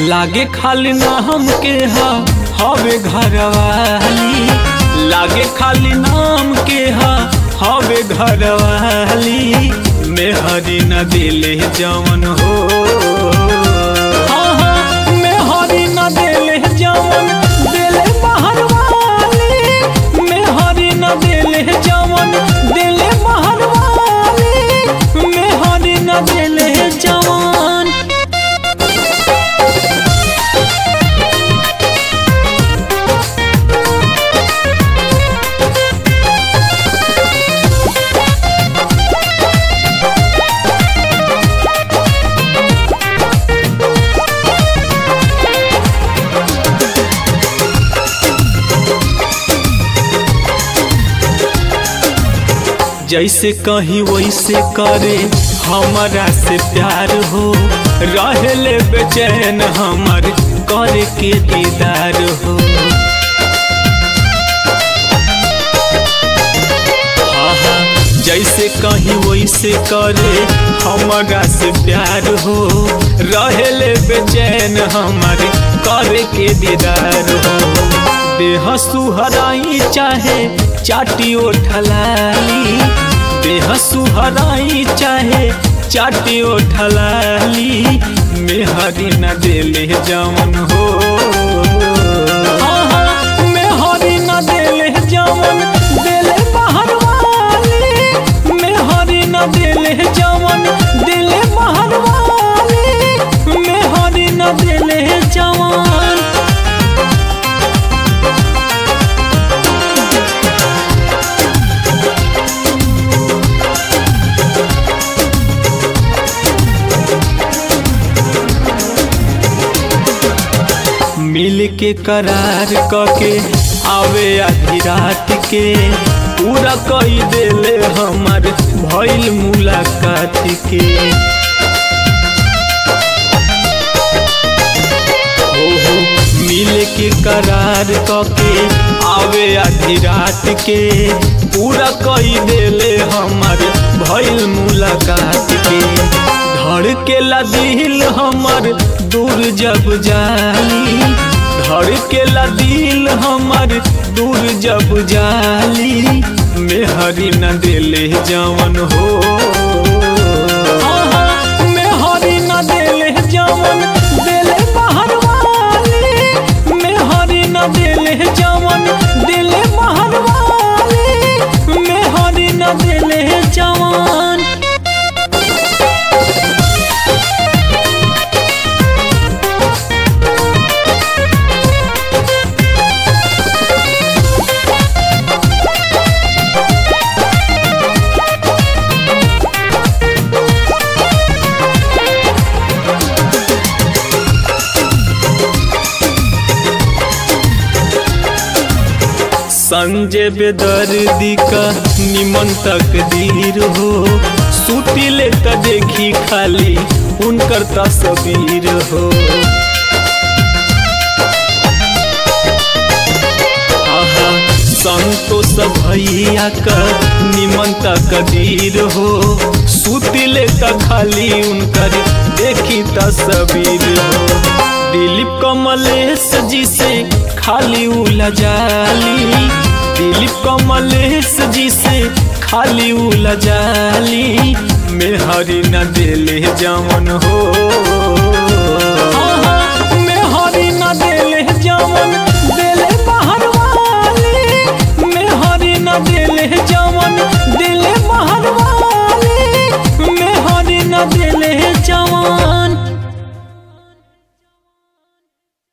लागे खाली नाम के हा हवे घरवाली लागे खाली नाम के हा हवे घरवाली मेहरी न दिले जवन हो हाँ, हाँ, मेहरी न दिले जवन दिले बाहर वाली मेहरी न दिले जवन दिले बाहर वाली मेहरी न दिले जवन जैसे कहीं वैसे करे हमारा से प्यार हो रहले बेचैन हमर करे के दीदार हो हाँ, हाँ, जैसे कहीं वैसे करे हमारा से प्यार हो रहले बेचैन हमर करे के दीदार हो देह सुहराई चाहे चाटी ओठलाली देह सुहराई चाहे चाटी ओठलाली मेहरी न दिले जवन हो हाँ, हाँ, मेहरी न दिले जवन दिले बाहर वाली मेहरी न दिले जवन दिले बाहर वाली मेहरी न दिले जवन मिल के करार कके आवे आधी रात के पूरा कई देले हमार भइल मुलाकात के हो हो मिल के करार कके आवे आधी रात के पूरा कई देले हमार भइल मुलाकात के धड़केला दिल हमर दूर जब जाली धड़केला दिल हमर दूर जब जाली मेहरी न दिले जवन हो हाँ, हाँ, मेहरी न दिले जवन दिले बाहर वाली मेहरी न दिले जवन दिले बाहर वाली मेहरी न दिले जवन संजय बेदर्दी का निमन तकदीर हो सूटी ले त देखी खाली उनकर तस्वीर हो आहा, संतोष भैया का निमन तकदीर हो सूती ले त खाली उनकर देखी तस्वीर हो दिलीप कमलेश जी से खाली उलझाली दिलीप कमलेश जी से खाली उलझाली मेहरी न दिले जवन हो हाँ, हाँ, मेहरी न दिले जवन दिले बाहर वाली मेहरी न दिले जवन